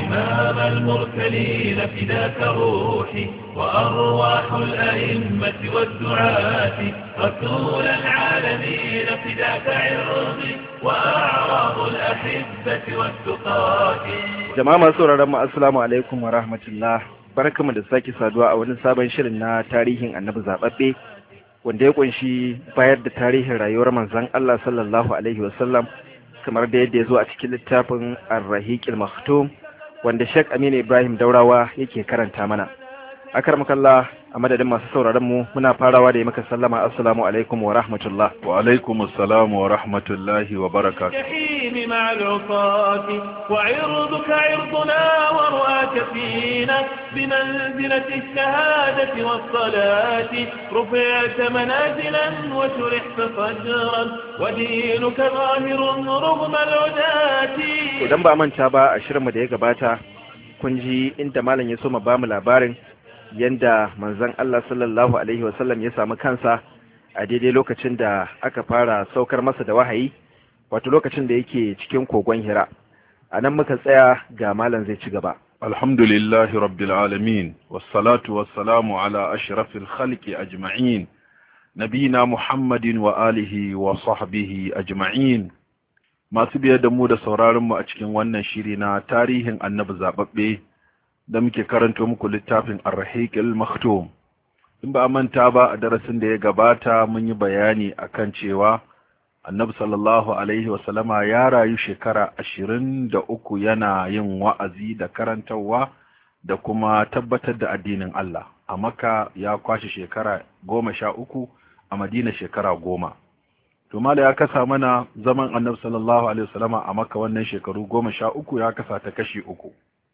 إمام المرسلين فداك روحي وأرواح الأئمة والدعاة رسول العالمين فداك عرضي وأعراض الأحبة والتقاة jama'a masu sauraron mu assalamu alaikum wa rahmatullah barkamu da sake saduwa a wani sabon shirin na tarihin annabi zababbe wanda ya kunshi bayar da tarihin rayuwar manzon Allah sallallahu alaihi wasallam kamar da yadda ya zo a cikin littafin ar-rahiqil maktum wanda Sheikh Aminu Ibrahim Daurawa yake karanta mana akarmakallah a madadin masu sauraron mu muna farawa da yi maka sallama assalamu alaikum wa rahmatullah wa alaikum assalam wa rahmatullahi wa barakatuh الجحيم مع العصاة وعرضك عرضنا ورؤاك فينا بمنزلة الشهادة والصلاة رفعت منازلا وشرحت صدرا ودينك ظاهر رغم العداة idan ba manta ba a shirinmu da ya gabata kun ji inda malam ya so mu bamu labarin yanda manzon Allah sallallahu alaihi wasallam ya samu kansa a daidai lokacin da aka fara saukar masa da wahayi wato lokacin da yake cikin kogon hira a nan muka tsaya ga malam zai ci gaba alhamdulillahi rabbil alamin wassalatu wassalamu ala ashrafil khalqi ajma'in nabina muhammadin wa alihi wa sahbihi ajma'in masu biye da mu da sauraron mu a cikin wannan shiri na tarihin annabi zababbe da muke karanto muku littafin ar-rahiqil maktum in ba a manta ba a darasin da ya gabata mun yi bayani akan cewa annabi sallallahu alaihi wasallama ya rayu shekara ashirin da uku yana yin wa'azi da karantarwa da kuma tabbatar da addinin Allah a maka ya kwashe shekara goma sha uku a madina shekara goma to mala ya kasa mana zaman annabi sallallahu alaihi wasallama a maka wannan shekaru goma sha uku ya kasa ta kashi uku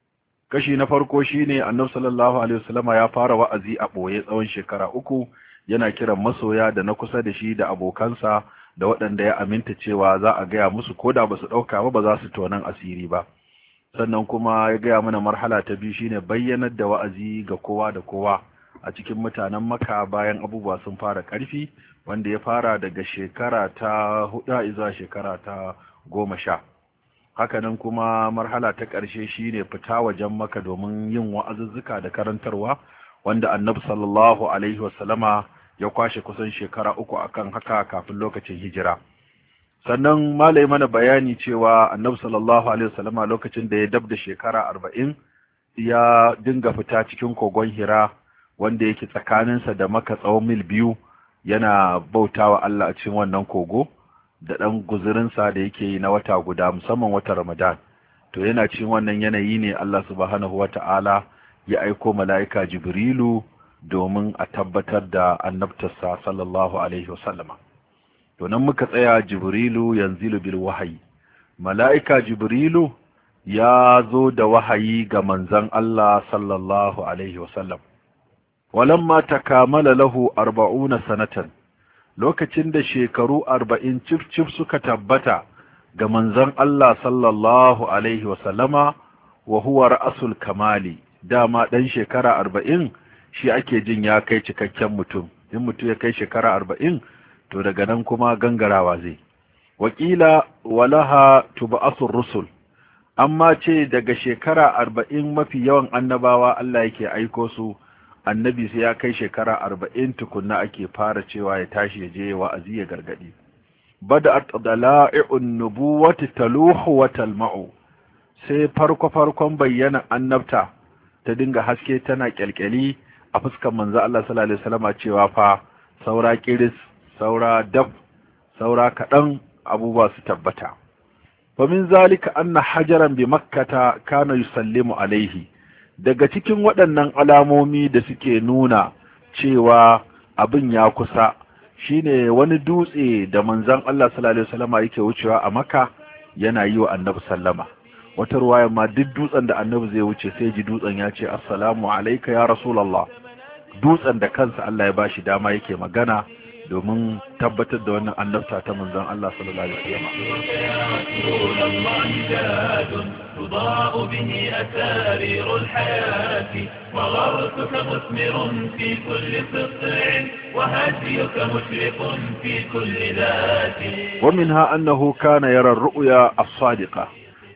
kashi na farko shine annabi sallallahu alaihi wasallama ya fara wa'azi a ɓoye tsawon shekara uku yana kiran masoya da na kusa da shi da abokansa da waɗanda ya aminta cewa za a gaya musu ko da ba su ɗauka ba ba za su tonan asiri ba sannan kuma ya gaya mana marhala ta biyu shine bayyanar da wa'azi ga kowa da kowa a cikin mutanen maka bayan abubuwa sun fara ƙarfi wanda ya fara daga shekara ta hudu zuwa shekara ta goma sha hakanan kuma marhala ta ƙarshe shine fita wajen maka domin yin wa'azuzzuka da karantarwa wanda annabi sallallahu alaihi wasallama ya kwashe kusan shekara uku akan haka kafin lokacin hijira sannan malai mana bayani cewa annabi sallallahu alaihi wasallama lokacin da ya dab da shekara arba'in ya dinga fita cikin kogon hira wanda yake tsakaninsa da maka tsawon mil biyu yana bautawa Allah a cikin wannan kogo da ɗan guzurinsa da yake yi na wata guda musamman wata ramadan to yana cikin wannan yanayi ne Allah subhanahu wata'ala ya aiko mala'ika jibrilu domin a tabbatar da annabtarsa sallallahu alaihi wasallama to nan muka tsaya jibrilu yanzilu bil wahayi mala'ika jibrilu ya zo da wahayi ga manzon Allah sallallahu alaihi wasallam walamma takamala lahu arba'una sanatan lokacin da shekaru arba'in cif cif suka tabbata ga manzon Allah sallallahu alaihi wasallama wa huwa ra'asul kamali dama dan shekara arba'in shi ake jin ya kai cikakken mutum in mutum ya kai shekara arba'in to daga nan kuma gangarawa zai wakila walaha tuba'asur rusul amma ce daga shekara arba'in mafi yawan annabawa Allah yake aiko su annabi sai ya kai shekara arba'in tukunna ake fara cewa ya tashi ya je wa'azi ya gargadi bada'at dala'i'un nubuwati taluhu wa talma'u sai farko farkon bayyana annabta ta dinga haske tana kyalkyali a fuskar manzo Allah sallallahu alaihi wasallama cewa fa saura kiris saura daf saura kadan abubuwa su tabbata fa min zalika anna hajaran bi makkata kana yusallimu alaihi daga cikin waɗannan alamomi da suke nuna cewa abin ya kusa shine wani dutse da manzon Allah sallallahu alaihi wasallama yake wucewa a Makka yana yi wa Annabi sallama wata ruwaya ma duk dutsen da Annabi zai wuce sai ji dutsen ya ce assalamu alayka ya rasulullah dutsen da kansa Allah ya bashi dama yake magana domin tabbatar da wannan annabta ta manzon Allah sallallahu alaihi wasallam رسول الله جاد تضاء به أسارير الحياة وغرسك مثمر في كل قطع وهديك مشرق في كل ذات ومنها أنه كان يرى الرؤيا الصادقة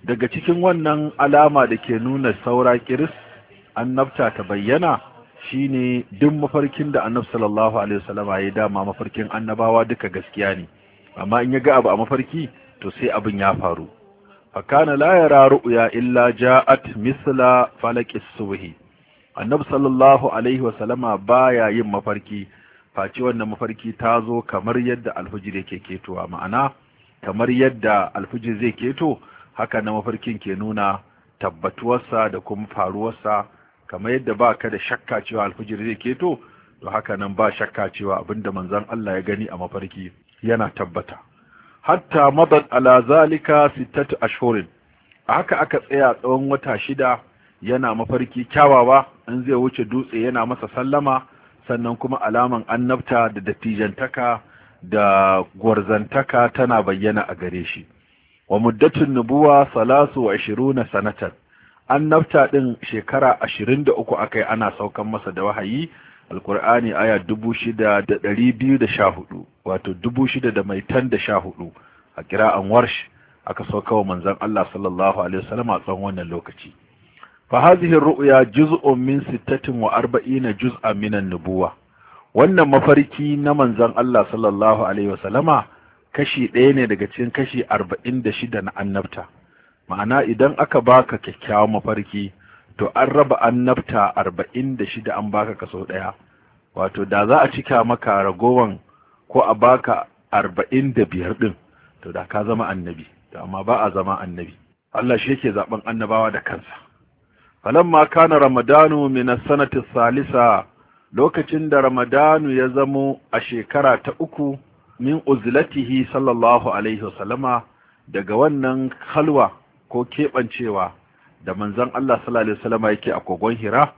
daga cikin wannan alama da ke nuna saura kiris annabta ta bayyana shine duk mafarkin da annabi sallallahu alaihi wasallama ya dama mafarkin annabawa duka gaskiya ne amma in ya ga abu a mafarki to sai abin ya faru fakana la yara ru'ya illa ja'at misla falaqis subhi annabi sallallahu alaihi wasallama baya yin mafarki face wannan mafarki ta zo kamar yadda alfujir yake ketowa ma'ana kamar yadda alfujir zai keto haka na mafarkin ke nuna tabbatuwarsa da kuma faruwarsa kamar yadda ba ka da shakka cewa alfijir zai keto to haka nan ba shakka cewa abinda manzon Allah ya gani a mafarki yana tabbata hatta madad ala zalika sittatu ashhurin haka aka tsaya tsawon wata shida yana mafarki kyawawa in zai wuce dutse yana masa sallama sannan kuma alaman annabta da dattijantaka da gwarzantaka tana bayyana a gare shi wa muddatun nubuwa salasu wa ashiruna sanatan annabta din shekara ashirin da uku akai ana saukan masa da wahayi alkur'ani aya dubu shida da ɗari biyu da sha hudu wato dubu shida da mai tan da sha hudu a kira'an warsh aka sauka wa manzon Allah sallallahu alaihi wasallam a tsawon wannan lokaci fa hadhihi ru'ya juz'un min sittatin wa arba'ina juz'an min an-nubuwa wannan mafarki na manzon Allah sallallahu alaihi wasallama kashi ɗaya ne daga cikin kashi arba'in da shida na annabta ma'ana idan aka baka kyakkyawan mafarki to an raba annabta arba'in da shida an baka kaso ɗaya wato da za a cika maka ragowan ko a baka arba'in da biyar ɗin to da ka zama annabi to amma ba a zama annabi Allah shi yake zaben annabawa da kansa falamma kana ramadanu min as-sanati salisa lokacin da ramadanu ya zamo a shekara ta uku min uzlatihi sallallahu alaihi wasallama daga wannan halwa ko keɓancewa da manzon Allah sallallahu alaihi wasallama yake a kogon hira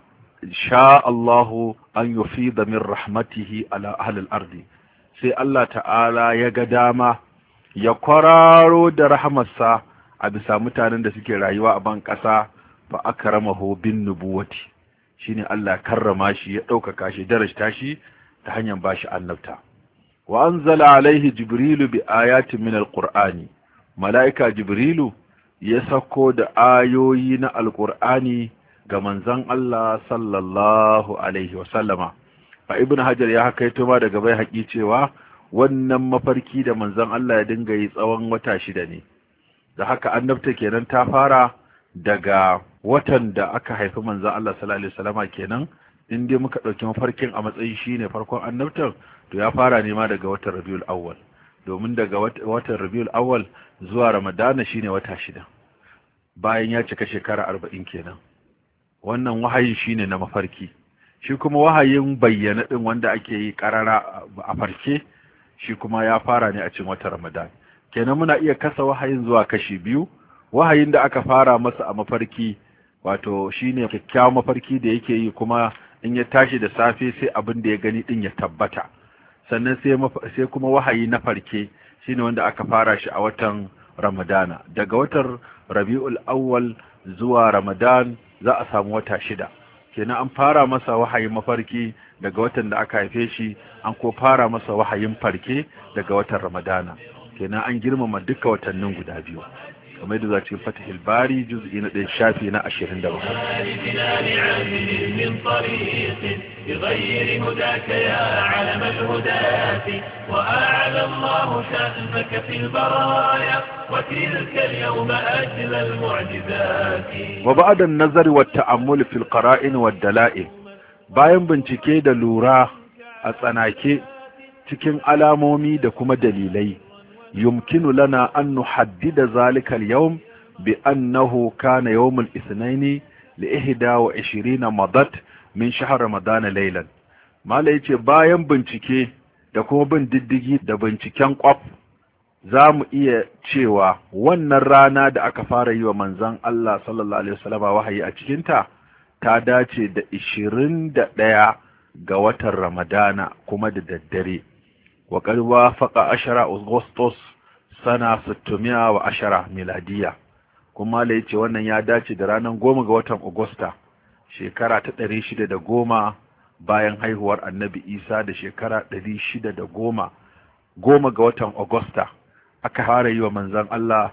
sha Allahu an yufida min rahmatihi ala ahli al-ardi sai Allah ta'ala ya ga dama ya kwararo da rahamarsa a bisa mutanen da suke rayuwa a ban ƙasa fa akramahu bin nubuwati shine Allah karrama shi ya ɗaukaka shi darajta shi ta hanyar bashi annabta wa anzala alaihi jibrilu bi ayatin min alqur'ani malaika jibrilu ya sako da ayoyi na alqur'ani ga manzon Allah sallallahu alaihi wa sallama fa ibnu hajar ya hakaito ma daga bai haƙi cewa wannan mafarki da manzon Allah ya dinga yi tsawon wata shida ne da haka annabta kenan ta fara daga watan da aka haifi manzon Allah sallallahu alaihi wasallama kenan in dai muka ɗauki mafarkin a matsayin shine farkon annabtar to ya fara nema daga watan Rabiul Awwal domin daga watan Rabiul Awwal zuwa Ramadana shine wata shida bayan ya cika shekara arba'in kenan wannan wahayin shine na mafarki shi kuma wahayin bayyana din wanda ake yi karara a farke shi kuma ya fara ne a cikin watan Ramadan kenan muna iya kasa wahayin zuwa kashi biyu wahayin da aka fara masa a mafarki wato shine kyakkyawan mafarki da yake yi kuma in ya tashi da safe sai abin da ya gani din ya tabbata sannan sai sai kuma wahayi na farke shine wanda aka fara shi a watan Ramadana daga watan Rabiul Awwal zuwa Ramadan za a samu wata shida kenan an fara masa wahayin mafarki daga watan da aka haife shi an ko fara masa wahayin farke daga watan Ramadana kenan an girmama duka watannin guda biyu kamar yadda za cikin fatihil bari juz'i na ɗaya shafi na ashirin da بغير هداك يا علم الهداة وأعلى الله شأنك في البرايا وتلك اليوم أجل المعجزات وبعد النظر والتأمل في القرائن والدلائل bayan bincike da lura a tsanake cikin alamomi da kuma dalilai يمكن لنا أن نحدد ذلك اليوم بأنه كان يوم الاثنين لإهدى وعشرين مضت من شهر رمضان ليلا ما ليتي باين bincike da kuma bin diddigi da binciken kwaf za mu iya cewa wannan rana da aka fara yi wa manzon Allah sallallahu alaihi wasallam wahayi a cikinta ta dace da 21 ga watan Ramadana kuma da daddare وقد وافق عشر أغسطس سنة 610 ميلادية kuma la yace wannan ya dace da ranar goma ga watan Agusta shekara ta ɗari shida da goma bayan haihuwar annabi Isa da shekara ɗari shida da goma goma ga watan Agusta aka fara yi wa manzon Allah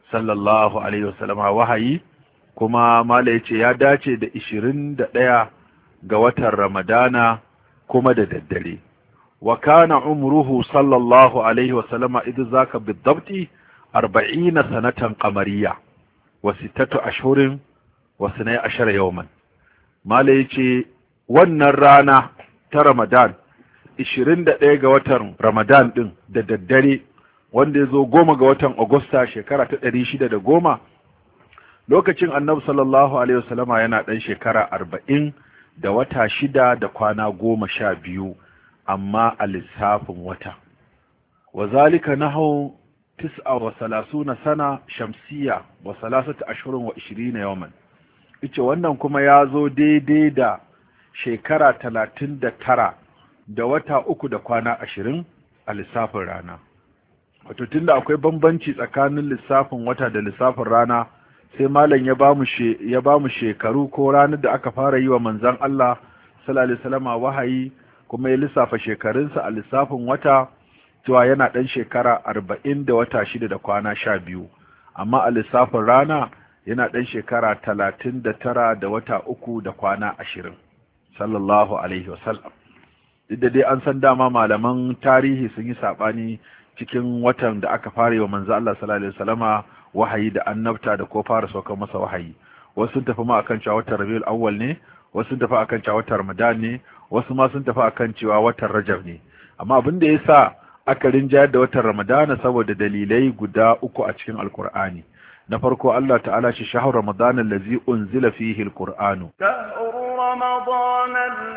sallallahu alaihi wasallama wahayi kuma mala yace ya dace da 21 ga watan ramadana kuma da daddare wa kana umruhu sallallahu alaihi wasallama idh zaka bidabti 40 sanatan qamariyya wa sittatu ashhurin wa sanai ashara yawman mala yace wannan rana ta ramadan 21 ga watan ramadan din da daddare wanda ya zo goma ga watan agusta shekara ta ɗari shida da goma lokacin annabi sallallahu alaihi wasallama yana ɗan shekara arba'in da wata shida da kwana goma sha biyu amma a lissafin wata wa zalika nahu tis'a wa salasuna sana shamsiya wa salasata ashirin wa ishirina yawman ice wannan kuma ya zo daidai da shekara talatin da tara da wata uku da kwana ashirin a lissafin rana wato tunda akwai bambanci tsakanin lissafin wata da lissafin rana sai malam ya ba mu ya ba mu shekaru ko ranar da aka fara yi wa manzon Allah sallallahu alaihi wasallam wahayi kuma ya lissafa shekarunsa a lissafin wata cewa yana dan shekara arba'in da wata shida da kwana sha biyu amma a lissafin rana yana dan shekara talatin da tara da wata uku da kwana ashirin sallallahu alaihi wasallam duk da dai an san dama malaman tarihi sun yi saɓani cikin watan da aka fara wa manzo Allah sallallahu alaihi wasallama wahayi da annabta da ko fara saukar masa wahayi wasu sun tafi ma akan cewa watan Rabiul Awwal ne wasu sun tafi akan cewa watan Ramadan ne wasu ma sun tafi akan cewa watan Rajab ne amma abin da yasa aka rinjayar da watan Ramadan saboda dalilai guda uku a cikin Alkur'ani na farko Allah ta'ala shi shahar Ramadan allazi unzila fihi alqur'anu رمضان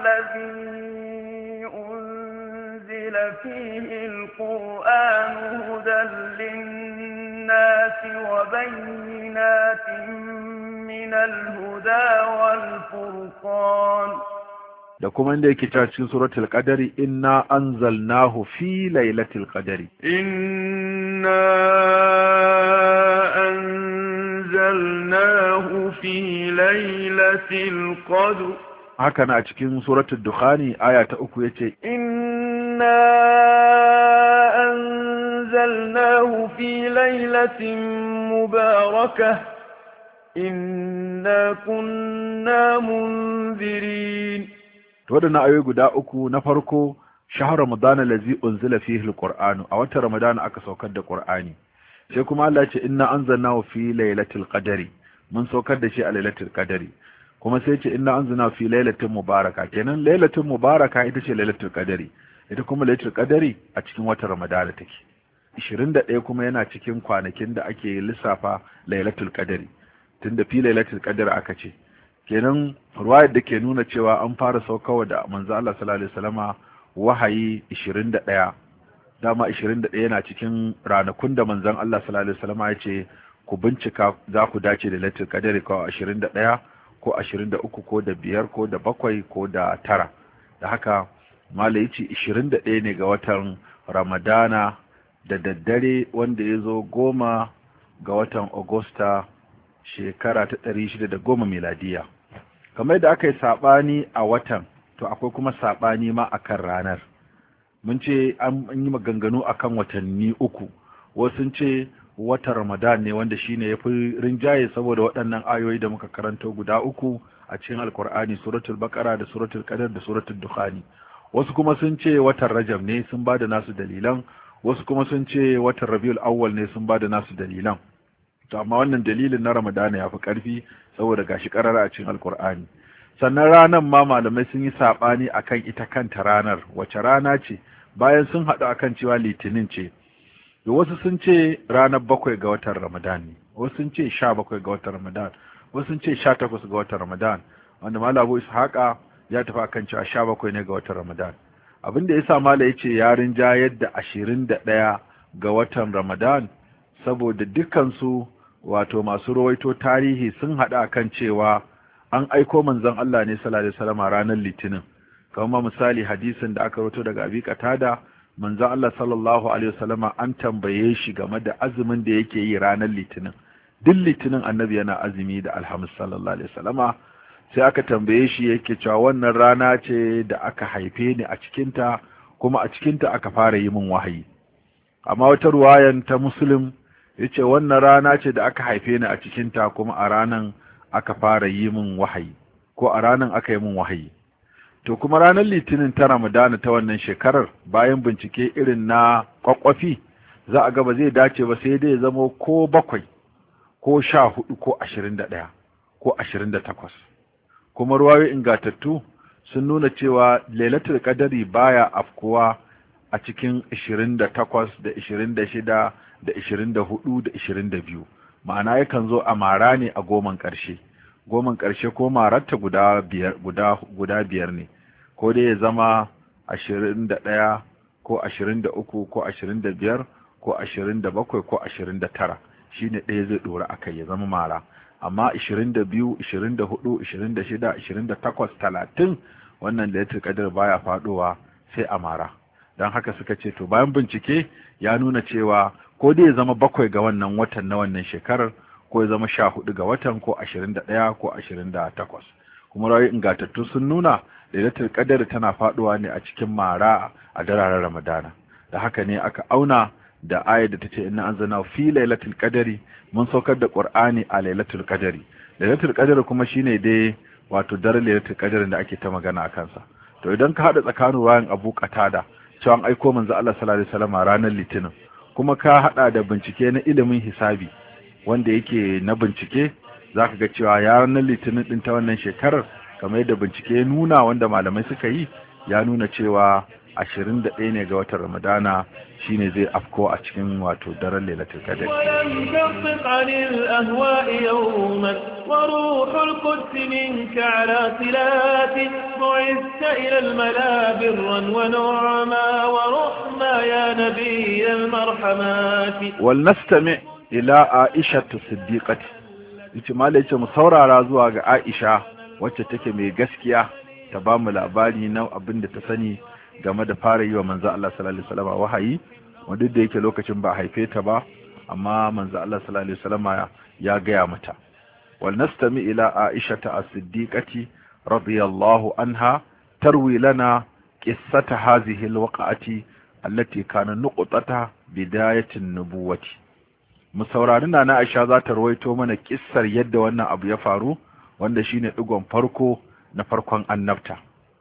الذي أنزل فيه القرآن هدى للناس وبينات من الهدى والفرقان da kuma inda yake cewa cikin suratul qadari inna anzalnahu fi lailatul qadari إنا أنزلناه في ليلة القدر haka na a cikin suratul dukhani aya ta uku yace إنا أنزلناه في ليلة مباركة إنا كنا منذرين to wadannan ayoyi guda uku na farko shahar ramadana lazi unzila fihi alqur'anu a watan ramadana aka saukar da qur'ani sai kuma Allah ya ce inna anzalnahu fi lailatul qadari mun saukar da shi a lailatul qadari kuma sai ce inna anzalnahu fi lailatin mubaraka kenan lailatul mubaraka ita ce lailatul qadari ita kuma lailatul qadari a cikin watan ramadana take 21 kuma yana cikin kwanakin da ake lissafa lailatul qadari tunda fi lailatul qadari aka ce kenan ruwayar da ke nuna cewa an fara saukawa da manzo Allah sallallahu alaihi wasallama wahayi 21 dama 21 yana cikin ranakun da manzon Allah sallallahu alaihi wasallama ya ce ku bincika za ku dace da lailatul qadari ko 21 ko 23 ko da biyar ko da bakwai ko da tara da haka malai ce 21 ne ga watan ramadana da daddare wanda ya zo goma ga watan agusta shekara ta ɗari shida da goma miladiya kamar yadda aka yi saɓani a watan to akwai kuma saɓani ma a kan ranar mun ce an yi maganganu a kan watanni uku wasu ce watan ramadan ne wanda shine ya fi rinjaye saboda waɗannan ayoyi da muka karanto guda uku a cikin alkur'ani suratul bakara da suratul qadar da suratul dukhani wasu kuma sun ce watan rajab ne sun ba da nasu dalilan wasu kuma sun ce watan rabiul awwal ne sun ba da nasu dalilan to amma wannan dalilin na ramadana ya fi ƙarfi saboda gashi ƙarara a cikin alkur'ani sannan ranar ma malamai sun yi saɓani akan ita kanta ranar wace rana ce bayan sun haɗu akan cewa litinin ce da wasu sun ce ranar bakwai ga watan ramadan ne wasu sun ce sha bakwai ga watan ramadan wasu sun ce sha takwas ga watan ramadan wanda malam abu ishaqa ya tafi akan cewa sha bakwai ne ga watan ramadan abin da ya sa mala ya ce ya rinja yadda ashirin da ɗaya ga watan ramadan saboda dukansu wato masu rawaito tarihi sun haɗa kan cewa an aiko manzon Allah ne sallallahu alaihi wasallam ranar litinin kamar misali hadisin da aka rawaito daga Abi Qatada manzon Allah sallallahu alaihi wasallama an tambaye shi game da azumin da yake yi ranar litinin duk litinin annabi yana azumi da alhamis sallallahu alaihi wasallama sai aka tambaye shi yake cewa wannan rana ce da aka haife ni a cikinta kuma a cikinta aka fara yi min wahayi amma wata ruwayan ta muslim yace wannan rana ce da aka haife ni a cikin ta kuma a ranan aka fara yi min wahayi ko a ranan aka yi min wahayi to kuma ranar litinin ta ramadana ta wannan shekarar bayan bincike irin na kwakwafi za a ga ba zai dace ba sai dai ya zama ko bakwai ko sha hudu ko ashirin da ɗaya ko ashirin da takwas kuma ruwayoyi ingatattu sun nuna cewa lailatul qadari baya afkuwa a cikin ashirin da takwas da ashirin da shida da ashirin da hudu da ashirin da biyu ma'ana yakan zo a mara ne a goman ƙarshe goman ƙarshe ko mararta guda biyar guda guda biyar ne ko dai ya zama ashirin da ɗaya ko ashirin da uku ko ashirin da biyar ko ashirin da bakwai ko ashirin da tara shine ɗaya zai ɗora a kai ya zama mara amma ashirin da biyu ashirin da hudu ashirin da shida ashirin da takwas talatin wannan da ya kadar baya faɗowa sai a mara don haka suka ce to bayan bincike ya nuna cewa ko dai ya zama bakwai ga wannan watan na wannan shekarar ko ya zama sha hudu ga watan ko ashirin da ɗaya ko ashirin da takwas kuma rayu ingantattu sun nuna lailatul qadar tana faɗuwa ne a cikin mara a dararen ramadana da haka ne aka auna da ayar da ta ce inna anzalna fi lailatul qadari mun saukar da qur'ani a lailatul qadari lailatul qadari kuma shine dai wato daren lailatul qadari da ake ta magana a kansa to idan ka hada tsakanin wayan Abu Qatada cewa an aiko manzo Allah sallallahu alaihi wasallam ranar litinin kuma ka hada da bincike na ilimin hisabi wanda yake na bincike zaka ga cewa ya ranar litinin din ta wannan shekarar kamar yadda bincike ya nuna wanda malamai suka yi ya nuna cewa ashirin da ɗaya ne ga watan ramadana shine zai afko a cikin wato daren lailatul qadr وينشقق عن الأهواء يوما وروح القدس منك على صلات بعثت إلى الملا برا ونعما ورحما يا نبي المرحمات walnastami ila aisha siddiqati yace malai yace mu saurara zuwa ga aisha wacce take mai gaskiya ta ba mu labari na abin da ta sani game da fara yi wa manzo Allah sallallahu alaihi wasallam wahayi wanda da yake lokacin ba haife ta ba amma manzo Allah sallallahu alaihi wasallam ya gaya mata wal nastami ila aisha as-siddiqati radiyallahu anha tarwi lana qissata hadhihi al-waqa'ati allati kana nuqtata bidayatin nubuwati mu saurari na Aisha za ta rawaito mana kissar yadda wannan abu ya faru wanda shine digon farko na farkon annabta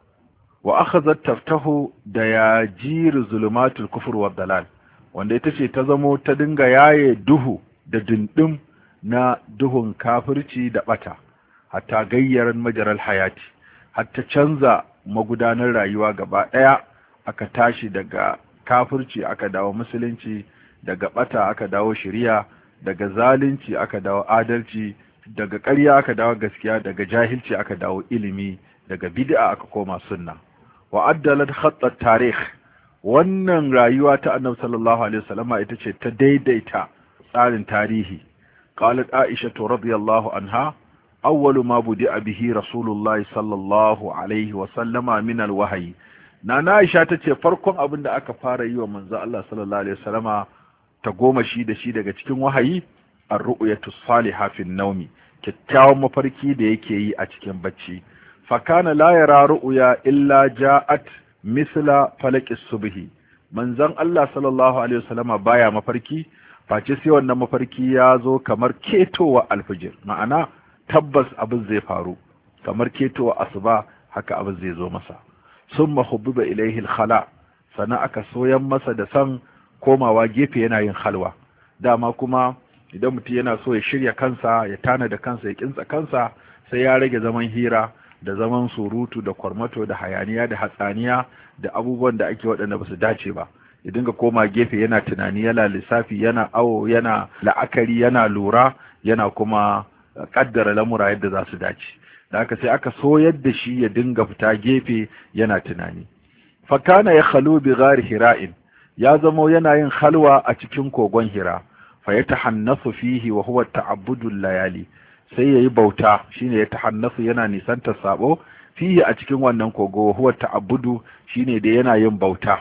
wa akhazat taftahu da yajir zulumatul kufr wa dalal wanda ita ce ta zamo ta dinga yaye duhu da dindim na duhun kafirci da bata hatta gayyaran majaral hayati hatta canza magudanar rayuwa gaba daya aka tashi daga kafirci aka dawo musulunci daga bata aka dawo shari'a daga zalunci aka dawo adalci daga ƙarya aka dawo gaskiya daga jahilci aka dawo ilimi daga bid'a aka koma sunna wa addalat khattat tarikh wannan rayuwa ta annabi sallallahu alaihi wasallama ita ce ta daidaita tsarin tarihi qalat aisha radhiyallahu anha awwalu ma budi'a bihi rasulullahi sallallahu alaihi wasallama min alwahyi nana aisha tace farkon abin da aka fara yi wa manzo Allah sallallahu alaihi wasallama ta goma shi da shi daga cikin wahayi ar-ru'yatu salihah fi naumi kyakkyawan mafarki da yake yi a cikin bacci fakana la yara ru'ya illa ja'at misla falaqi subhi manzon Allah sallallahu alaihi wasallama baya mafarki face sai wannan mafarki ya zo kamar ketowa alfijir ma'ana tabbas abin zai faru kamar ketowa asuba haka abin zai zo masa summa hubbiba ilaihi al-khala sana aka soyan masa da san komawa gefe yana yin halwa dama kuma idan mutum yana so ya shirya kansa ya tana da kansa ya kintsa kansa sai ya rage zaman hira da zaman surutu da kwarmato da hayaniya da hatsaniya da abubuwan da ake waɗanda ba su dace ba ya dinga koma gefe yana tunani yana lissafi yana awo yana la'akari yana lura yana kuma kaddara lamura yadda za su dace da haka sai aka so yadda shi ya dinga fita gefe yana tunani fakana ya khalu bi ghari hira'in ya zamo yana yin halwa a cikin kogon hira fa ya tahannasu fihi wa huwa ta'abbudul layali sai yayi bauta shine ya tahannasu yana nisanta sabo fihi a cikin wannan kogo wa huwa ta'abbudu shine da yana yin bauta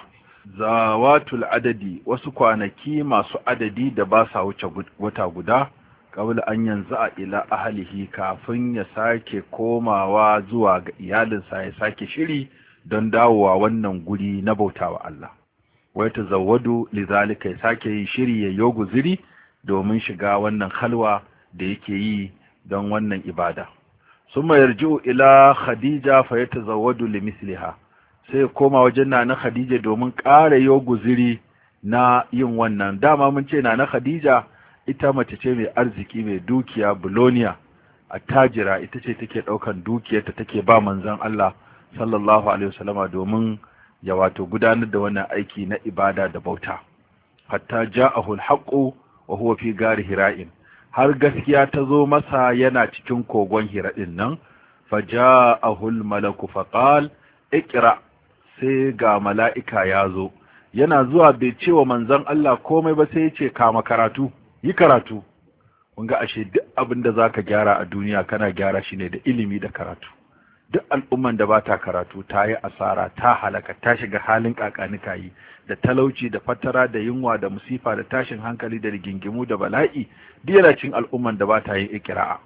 zawatul adadi wasu kwanaki masu adadi da ba sa wuce wata guda kabla an yanzu a ila ahlihi kafin ya sake komawa zuwa ga iyalinsa ya sake shiri don dawowa wannan guri na bautawa Allah wai ta zawadu lizalika ya sake yin shiri ya yo guziri domin shiga wannan halwa da yake yi don wannan ibada summa yarji'u ila khadija fa yatazawwadu limisliha sai koma wajen nana khadija domin ƙara yo guziri na yin wannan dama mun ce nana khadija ita mace ce mai arziki mai dukiya bulonia attajira ita ce take ɗaukan dukiyarta take ba manzon Allah sallallahu alaihi wasallama domin ya wato gudanar da wannan aiki na ibada da bauta hatta ja'ahu al-haqqu wa huwa fi gari hira'in har gaskiya ta zo masa yana cikin kogon hira din nan fa ja'ahu al-malaku fa qal iqra sai ga mala'ika ya zo yana zuwa bai ce wa manzon Allah komai ba sai ya ce kama karatu yi karatu kun ga ashe duk abin da zaka gyara a duniya kana gyara shi ne da ilimi da karatu duk al'umman da ba ta karatu ta yi asara ta halaka ta shiga halin kakanika yi da talauci da fatara da yunwa da musifa da tashin hankali da rigingimu da bala'i duk yana cin al'umman da ba ta yin ikira'a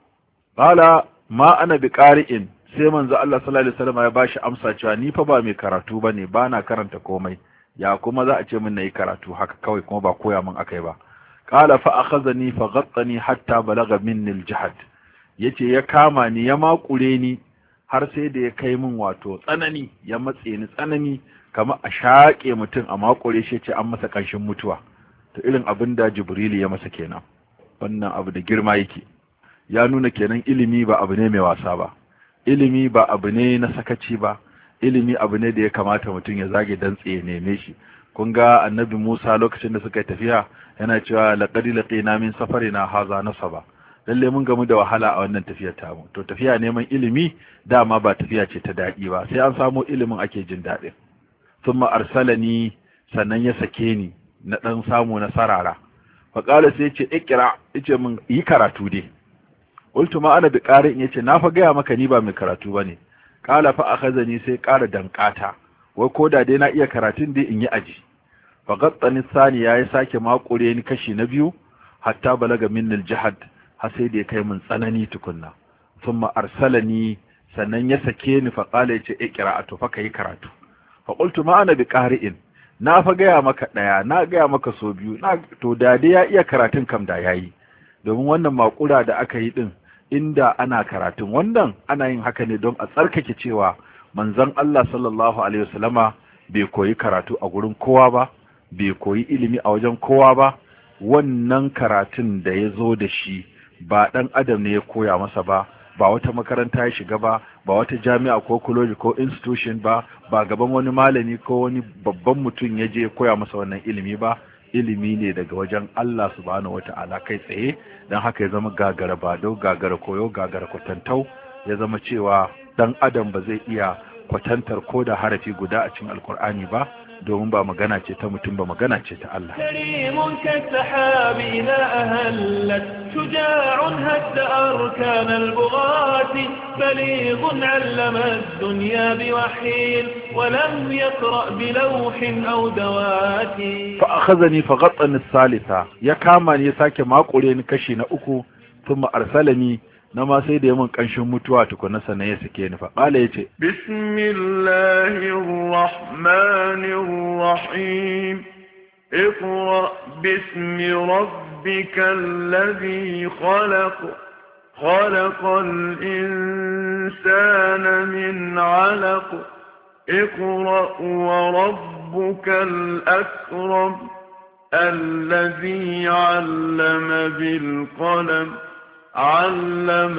qala ma ana bi qari'in sai manzo Allah sallallahu alaihi wasallam ya bashi amsa cewa ni fa ba mai karatu bane ba na karanta komai ya kuma za a ce min nayi karatu haka kawai kuma ba koya min akai ba qala fa akhadhani fa ghattani hatta balagha minni al-jahd yace ya kama ni ya makure ni har sai da ya kai min wato tsanani ya matse ni tsanani kamar a shaƙe mutum a makure shi ce an masa ƙanshin mutuwa to irin abin da jibrilu ya masa kenan wannan abu da girma yake ya nuna kenan ilimi ba abu ne mai wasa ba ilimi ba abu ne na sakaci ba ilimi abu ne da ya kamata mutum ya zage dantse ya neme shi kun ga annabi Musa lokacin da suka yi tafiya yana cewa laqad laqina min safarina haza nasaba lalle mun gamu da wahala a wannan tafiyar tamu to tafiya neman ilimi dama ba tafiya ce ta daɗi ba sai an samo ilimin ake jin daɗin thumma arsalani sannan ya sake ni na dan samu na sarara fa qala sai yace ikra yace min yi karatu dai qultu ma ana bi qari yace na fa gaya maka ni ba mai karatu bane qala fa akhazani sai ƙara dankata wai koda dai na iya karatun dai in yi aji fa gattani sani yayi sake makure ni kashi na biyu hatta balaga minnil jihad har sai da ya kai min tsanani tukunna thumma arsalani sannan ya sake ni fa qala yace ikra to fa kai karatu fa qultu ma ana bi qari'in na fa gaya maka daya na gaya maka so biyu na to da dai ya iya karatun kam da yayi domin wannan makura da aka yi din inda ana karatun wannan ana yin haka ne don a tsarkake cewa manzon Allah sallallahu alaihi wasallama bai koyi karatu a gurin kowa ba bai koyi ilimi a wajen kowa ba wannan karatun da ya zo da shi ba ɗan adam ne ya koya masa ba ba wata makaranta ya shiga ba ba wata jami'a ko college ko institution ba ba gaban wani malami ko wani babban mutum ya je ya koya masa wannan ilimi ba ilimi ne daga wajen Allah subhanahu wata'ala kai tsaye don haka ya zama gagara bado gagara koyo gagara kwatantau ya zama cewa dan adam ba zai iya kwatantar ko da harafi guda a cikin alkur'ani ba domin ba magana ce ta mutum ba magana ce ta Allah كريم كالسحاب إذا أهلت شجاع هد أركان البغاة بليغ علم الدنيا بوحي ولم يقرأ بلوح أو دوات fa akhazani fa ghattani salisa ya kama ni ya sake makure ni kashi na uku thumma arsalani na ma sai da yamin kanshin mutuwa tukuna sannan ya sake ni fa qala yace بسم الله الرحمن الرحيم اقرأ باسم ربك الذي خلق خلق الإنسان من علق اقرأ وربك الأكرم الذي علم بالقلم علم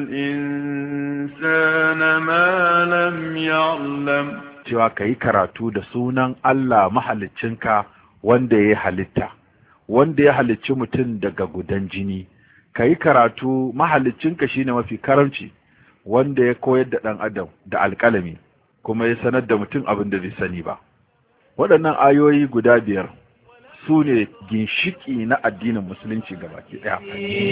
الإنسان ما لم يعلم cewa ka yi karatu da sunan Allah mahaliccinka wanda ya halitta wanda ya halicci mutum daga gudan jini ka yi karatu mahaliccinka shine mafi karamci wanda ya koyar da ɗan adam da alƙalami kuma ya sanar da mutum abin da bai sani ba waɗannan ayoyi guda biyar su ne ginshiki na addinin musulunci gabaki ɗaya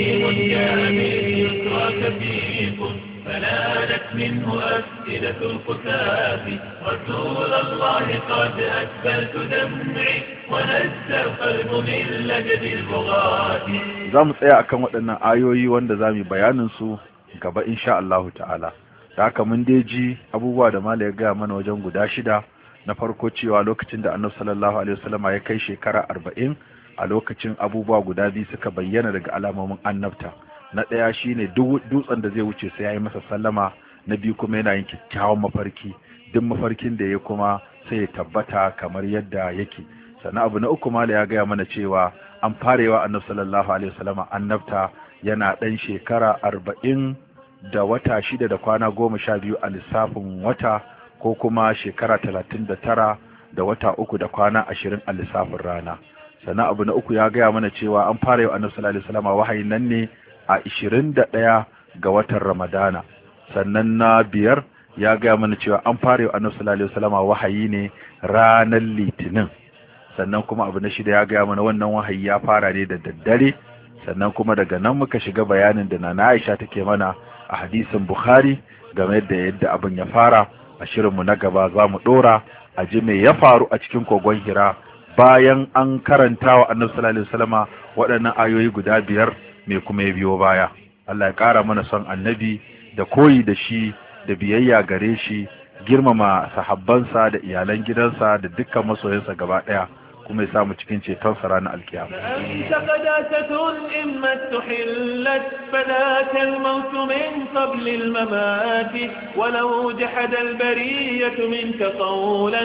فنالت منه أفئدة القتاف رسول الله قد أسفلت دمعي ونزل القلب من لجد البغاة za mu tsaya akan waɗannan ayoyi wanda za mu yi bayanin su gaba insha Allahu ta'ala da haka mun dai ji abubuwa da mala ya gaya mana wajen guda shida na farko cewa lokacin da annabi sallallahu alaihi wasallam ya kai shekara arba'in a lokacin abubuwa guda biyu suka bayyana daga alamomin annabta na ɗaya shine dutsen da zai wuce sai ya yi masa sallama na biyu kuma yana yin kyakkyawan mafarki duk mafarkin da ya kuma sai ya tabbata kamar yadda yake sannan abu na uku mala ya gaya mana cewa an farewa annabi sallallahu alaihi wasallama annabta yana ɗan shekara arba'in da wata shida da kwana goma sha biyu a lissafin wata ko kuma shekara talatin da tara da wata uku da kwana ashirin a lissafin rana sannan abu na uku ya gaya mana cewa an fara yau annabi sallallahu alaihi wasallama wahayin nan ne a ishirin da ɗaya ga watan ramadana sannan na biyar ya gaya mana cewa an fara yau annabi sallallahu alaihi wasallama wahayi ne ranar litinin sannan kuma abu na shida ya gaya mana wannan wahayi ya fara ne da daddare sannan kuma daga nan muka shiga bayanin da na Aisha take mana a hadisin Bukhari game da yadda abin ya fara a shirinmu na gaba za mu dora a ji me ya faru a cikin kogon Hira bayan an karanta wa Annabi sallallahu alaihi wasallama waɗannan ayoyi guda biyar me kuma ya biyo baya Allah ya ƙara mana son Annabi da koyi da shi da biyayya gare shi girmama sahabbansa da iyalan gidansa da dukkan masoyansa gaba ɗaya kuma ya samu cikin ceton sa ranar alkiyama أنت قداسة إما استحلت فذاك الموت من قبل الممات ولو جحد البرية منك قولا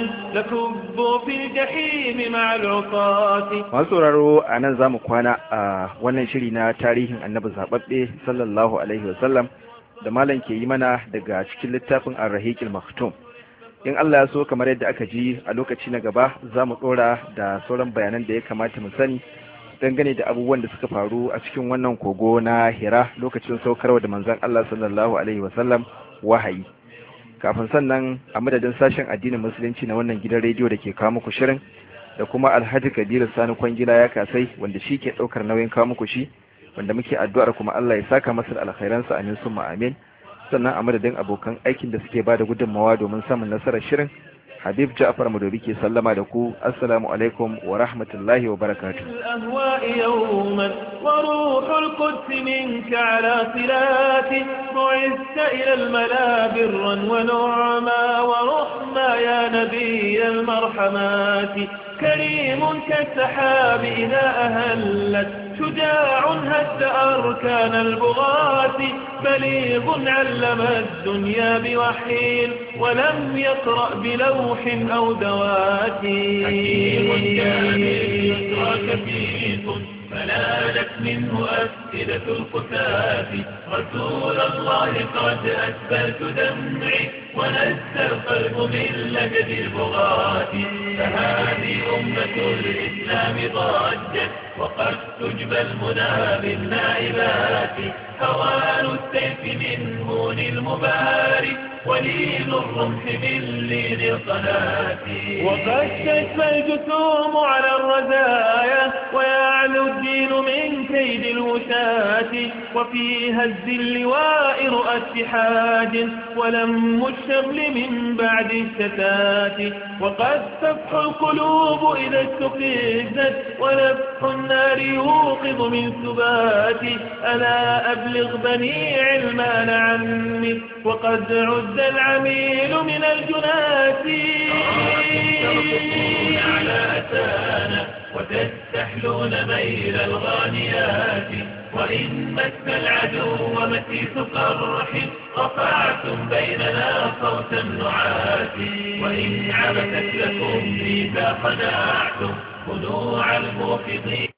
لكبوا في الجحيم مع العصاة masu sauraro a nan za mu kwana a wannan shiri na tarihin annabi zaɓaɓɓe sallallahu alaihi wasallam da malam ke yi mana daga cikin littafin arrahiqil maktum in Allah ya so kamar yadda aka ji a lokaci na gaba za mu ɗora da sauran bayanan da ya kamata mu sani dangane da abubuwan da suka faru a cikin wannan kogo na hira lokacin saukarwa da manzon Allah sallallahu alaihi wasallam wahayi kafin sannan a madadin sashen addinin musulunci na wannan gidan rediyo da ke kawo muku shirin da kuma alhaji kabiru sani kwangila ya kasai wanda shi ke ɗaukar nauyin kawo muku shi wanda muke addu'ar kuma Allah ya saka masa da alkhairansa amin summa amin sannan a madadin abokan aikin da suke bada gudunmawa domin samun nasarar shirin habib ja'far madobi ke sallama da ku assalamu alaikum wa rahmatullahi wa barakatuh الأهواء يوما وروح القدس منك على صلات بعثت إلى الملا برا ونعما ورحما يا نبي المرحمات كريم كالسحاب إذا أهلت شجاع هد أركان البغاة بليغ علم الدنيا بوحي ولم يقرأ بلوح أو دوات حكيم كامل يسرى كفيف فنالت منه أفئدة القتاة رسول الله قد أسفلت دمعي ونزل القلب من لجد البغاة فهذه أمة الإسلام ضجت وقد تجبى المنى بالنائبات هوان السيف من هون المبارك ولين الرمح من لين القناة وقد تشفى الجسوم على الرزايا ويعلو الدين من كيد الوشاة وفي هز اللواء رؤى اتحاد ولم الشمل من بعد الشتات وقد تفح القلوب إذا استفزت ونفح النار يوقظ من سبات ألا أبلغ بني علمان عني وقد عد العميل من الجنات ترقصون على أتانا وتستحلون ميل الغانيات وإن مس العدو مسيس قرح رفعتم بيننا صوت النعات وإن عبثت لكم إذا خدعتم خنوع الموقظين